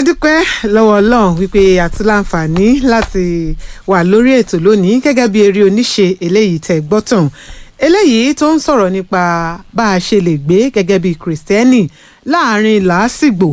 adúpẹ́ lọ́wọ́ ọlọ́run wípé a tún láǹfààní láti wà lórí ètò lónìí gẹ́gẹ́ bí eré oníṣe eléyìí tẹ́ gbọ́ tàn eléyìí tó ń sọ̀rọ̀ nípa bá a ṣe lè gbé gẹ́gẹ́ bí kìrìsìtẹ́nì láàrin làásìgbò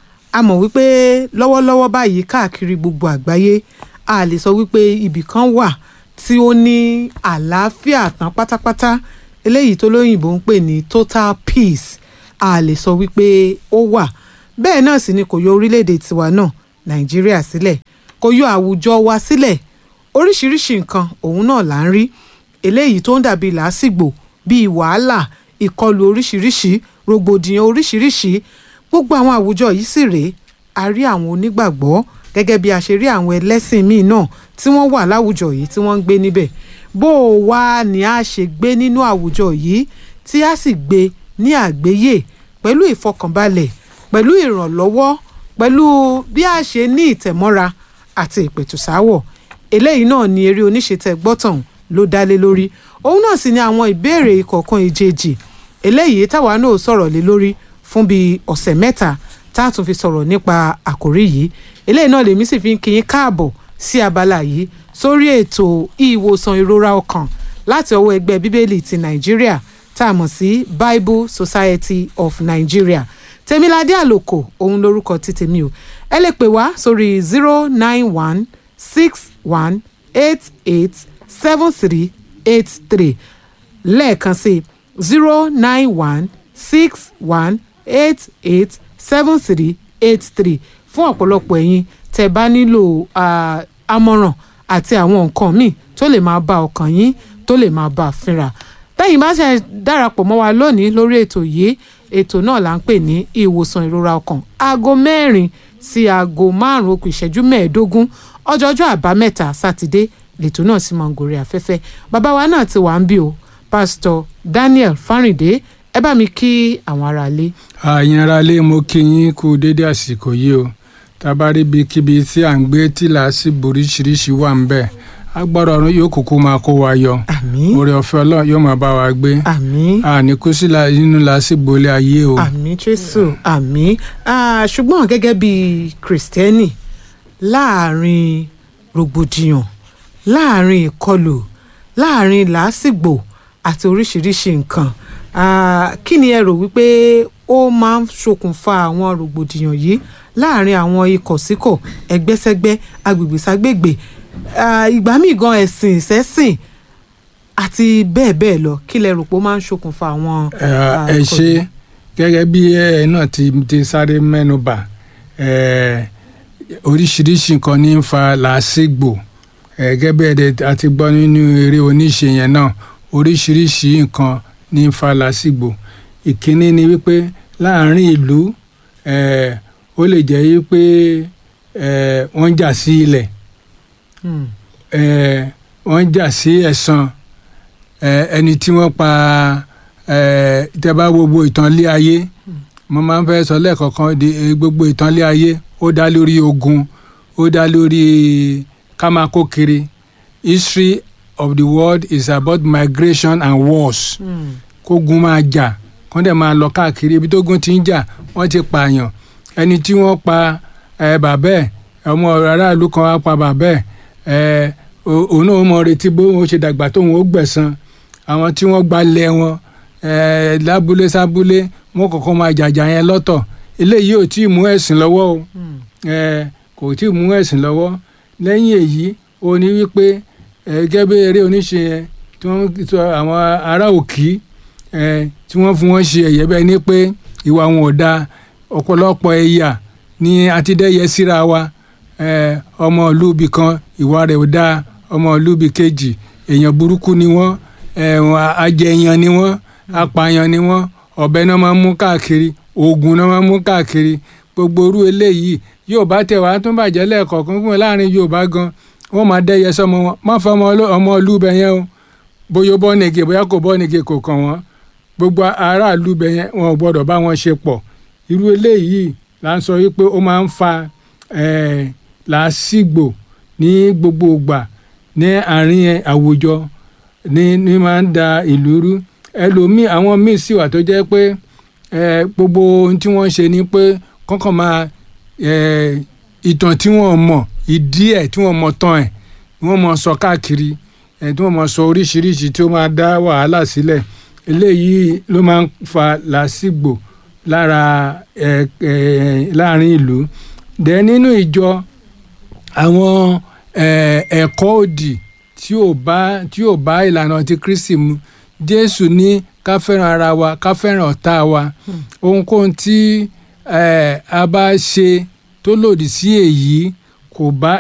a mọ̀ wípé lọ́wọ́lọ́wọ́ báyìí káàkiri gbogbo àgbáyé a lè sọ wípé ibì kan wà tí ó ní àlàáfíà tán pátápátá eléyìí tó lóyìnbó ń pè ní total peace a lè sọ wípé ó wà bẹ́ẹ̀ náà sì ni kò yọ orílẹ̀-èdè tiwa náà nàìjíríà sílẹ̀ kò yọ àwùjọ wa sílẹ̀ oríṣiríṣi nǹkan òun náà là ń rí eléyìí tó ń dàbí làásìgbò bíi wàhálà ìkọlù oríṣiríṣi rògbòdìyàn oríṣiríṣi gbogbo àwọn àwùjọ yìí sì rèé a rí àwọn onígbàgbọ́ gẹ́gẹ́ bí a ṣe rí àwọn ẹlẹ́sìn míì náà tí wọ́n wà láwùjọ yìí tí wọ́n ń gbé níbẹ̀ bó o wá ni a ṣe gbé nínú àwùjọ yìí tí a sì gbé ní àgbéyè pẹ̀lú ìfọkànbalẹ̀ pẹ̀lú ìrànlọ́wọ́ pẹ̀lú bí a ṣe ní ìtẹ̀mọ́ra àti ìpẹ̀tùsáwọ̀ eléyìí náà ni eré oníṣe tẹ gbọ́tàn ló dá lé lórí òun náà sì ni àwọn ìbéèrè ìkọ̀ọ̀kan ìjejì eléyìí táwa náà sọ̀rọ̀ lé lórí fún bíi ọ̀sẹ̀ mẹ́ta tá a tún fi sọ̀rọ̀ nípa àkòrí yìí eléyìí náà lèmi sì fi ń kí yín káàbọ̀ sí abala yìí sórí ètò ìwòsàn ìrora ọkàn láti ọwọ́ ẹgbẹ́ bíbélì ti nàìjíríà tá a mọ̀ sí Bible Society of Nigeria tèmiládé àlòkò òun lórúkọ tí tèmi o ẹ lè pè wá sórí zero nine one six one eight eight seven three eight three lẹ́ẹ̀kan sí zero nine one six one eight eight seven three eight three fún ọ̀pọ̀lọpọ̀ ẹ̀yin tẹ́ bá nílò àmọ̀ràn àti àwọn nǹkan míì tó lè máa bá ọkàn yín tó lè máa bá a fínra tẹ́yìn bá ṣe darapọ̀ mọ́ wa lónìí lórí ètò yìí ètò náà là ń pè ní ìwòsàn ìrora ọkàn aago mẹ́rin sí aago márùn-ún okùn ìṣẹ́jú mẹ́ẹ̀ẹ́dógún ọjọ́jọ́ àbámẹ́ta sátidé lètò náà sì máa ń gorí afẹ́fẹ́ bàbá wa náà ti wà ń bí o pásítọ̀ Daniel Fáríndé ẹ bá mi kí àwọn aráalé. àyìn aráalé mo kí yín kú dédé àsìkò yìí o tábàárí ibikíbi tí à ń gbé tí làásìgbò oríṣiríṣi wà ń bẹ̀ agbára ọ̀run yóò kúkú máa kó wa yọ àmín oore ọ̀fẹ́ ọlọ́run yóò máa bá wa gbé àmín àní kó sí la- nínú làásìgbò ilé ayé o. àmín jésù àmín Ah, ṣùgbọ́n gẹ́gẹ́ bí kìrìsìtẹ́nì láàrin rògbòdìyàn láàrin ìkọlù láàrin làásìgbò àti oríṣiríṣi nǹkan Ah, kí ni ẹ rò wípé ó máa ń ṣokùnfà àwọn rògbòdìyàn yìí láàrin àwọn ikọ̀síkọ̀ ẹgbẹ́sẹ́gbẹ́ agbègbèságbègbè Ah, ìgbà míì gan ẹ̀sìn ìṣẹ́sìn àti bẹ́ẹ̀ bẹ́ẹ̀ lọ kí lẹ rò pé ó máa ń ṣokùnfà àwọn ẹ ah, ẹ ìkọlù? ṣe gẹ́gẹ́ bí ẹ náà ti ti sáré mẹ́nubà ẹ oríṣiríṣi nǹkan ní ń fa làásìgbò ẹ gẹ́gẹ́ bí ẹ a ti gbọ́ nínú eré oníṣe yẹn náà oríṣiríṣi nǹkan ní ń fa làásìgbò ìkíní ni wípé láàárín ìlú ẹ ó lè jẹ́ wípé ẹ wọ́n ń jà sí ilẹ̀ Hmm. eh, wọ́n jà sí ẹ̀san eh, ẹni tí wọ́n pa eh, tẹ́ bá wo gbogbo ìtàn ilé ayé mo máa ń fẹ́ sọ lẹ́ẹ̀kọ̀ọ̀kan di eh, gbogbo ìtàn ilé ayé ó dá lórí ogun ó dá lórí kámákó kiri history of the world is about migration and wars Hmm. kógun máa jà kọ́n dẹ̀ máa lọ káàkiri ibi tógun ti ń jà wọ́n ti pààyàn ẹni tí wọ́n pa ẹ bàbá ẹ̀ ọmọ aráàlú kan á pa bàbá ẹ̀ ẹ o- òun náà mọ retí bó wọn ṣe dàgbà tóun ó gbẹ̀san àwọn tí wọ́n gbalẹ̀ wọn ẹ lábúlé sábúlé wọn kọ̀ọ̀kan máa jàjà yẹn lọ́tọ̀ eléyìí ò tí ì mú ẹ̀sìn lọ́wọ́ o Hmm. ẹ kò tí ì mú ẹ̀sìn lọ́wọ́ lẹ́yìn èyí ó ní wípé ẹ gẹ́gẹ́ bí eré oníṣe yẹn tí wọ́n sọ àwọn ará òkì ẹ tí wọ́n fún wọn ṣe ẹ̀yẹ́ bẹ́ẹ̀ ni pé ìwà wọn ò dáa ọ̀pọ̀lọpọ̀ ẹ̀yà ni àtidẹ́yẹ síra wa ẹ ọmọ ìlúbi kan ìwà rẹ̀ ò dáa ọmọ ìlúbi kejì èèyàn burúkú ni wọ́n ẹ wọn ajẹyàn ni wọ́n apààyàn ni wọ́n ọ̀bẹ náà máa ń mú káàkiri oògùn náà máa ń mú káàkiri gbogbo orú eléyìí yóò bá tẹ̀ wá tó bàjẹ́ lẹ́ẹ̀kọ̀ọ̀kan fún wọn láàrin Yorùbá gan wọ́n máa dẹ́yẹ sọmọ wọn má fọ ọmọ ọlọ́- ọmọ ìlúbẹ yẹn o bóyá ó bọ́ nìke bóyá kò bọ́ nìke kò kàn wọ́n gbogbo aráàlú bẹ yẹn wọn ò gbọ́dọ̀ bá wọn ṣe pọ̀ irú eléyìí là ń sọ wípé ó máa ń fa eh, làásìgbò ní gbogbo ìgbà ní àárín àwùjọ ní ní máa ń da ìlú rú ẹlòmíì àwọn míì sì wà tó jẹ́ pé eh, gbogbo ohun tí wọ́n ń ṣe ni pé kọ́kàn máa eh, ìtàn tí wọ́n mọ̀ ìdí ẹ̀ tí wọ́n mọ̀ tán ẹ̀ wọ́n mọ̀ sọ káàkiri ẹ̀ tí wọ́n mọ̀ sọ oríṣiríṣi tí ó máa dá wàhálà sílẹ̀ eléyìí ló máa ń fa làásìgbò lára ẹ̀ ẹ̀ láàrin ìlú dẹ̀ nínú ìjọ àwọn eh, ẹ̀kọ́ òdì tí ò bá tí ò bá ìlànà ti Kristi mu Jésù ní ká fẹ́ràn ara wa ká fẹ́ràn ọ̀tá wa ohunkóhun tí eh, a bá ṣe tó lòdì sí èyí kò bá